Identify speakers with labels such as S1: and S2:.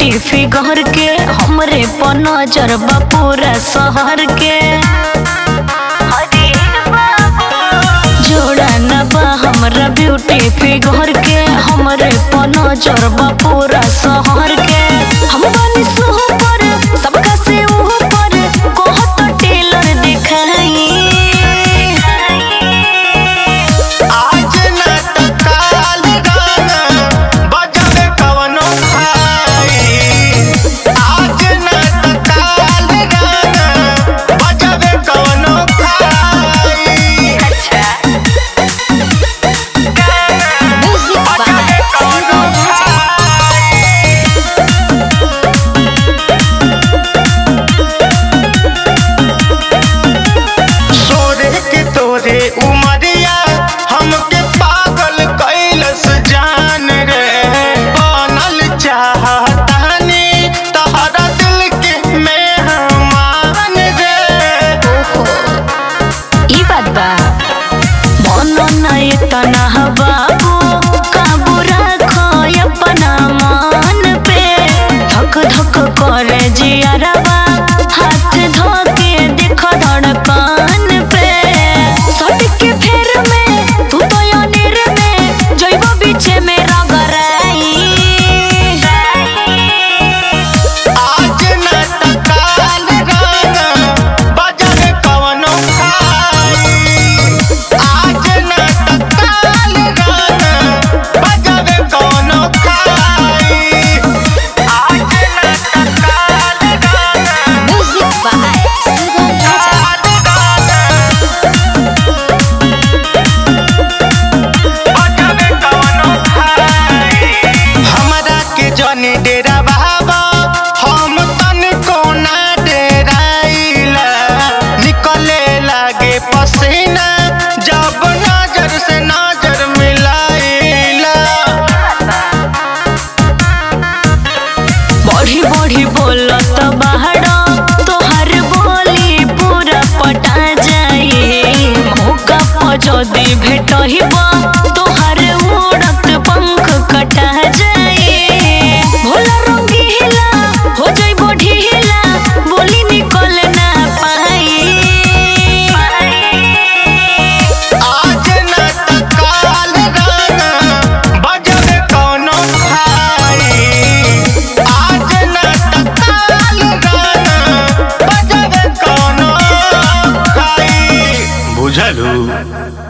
S1: figure के हमरे पर नजर बा पूरा शहर के जोड़ा न बा हमरा ब्यूटी फिगर के हमरे पर नजर बा पूरा शहर के हम बानी सुपर सबका से ऊपर कहत टेलर दिखाई
S2: आज न त काल गाना बजबे कवनो भाई आज न त काल गाना बजबे कवनो भाई बजबे कवनो भाई सोरे के तोरे उमरिया हमके पागल कैलस जान रे बनल चाहतानी तहरा दिल के मेहमान रे
S1: ई बात बा मन नहीं तना बाबू काबू रखो अपना मन पे धक धक करे जियरबा हाथ धोके देखो धड़कन पे सट के फेर में तू तो अनिर में जइबो बीचे में रगराई
S2: आज न त काल गाना बजबे कवनो भाई आज न त काल गाना बजबे कवनो भाई आज न त काल गाना
S1: म्यूजिक बाय सुगम राजा
S2: हमरा के जनी डेरा बाबा हम तन कोना डेराइला निकले लागे पसीना जब नजर से नजर मिलाइला
S1: बढ़ी बढ़ी बोलत बाहर तोहर बोली पूरा पटा जाई मौका पर जदी भेटहिब तोहर उड़त पंख कटा जाई भोला रंगीला हो जइबो ढीला बोली निकल ना पाई
S2: आज न त काल गाना बजबे कौनो भाई आज न त काल गाना बजबे कौनो भाई बुझलू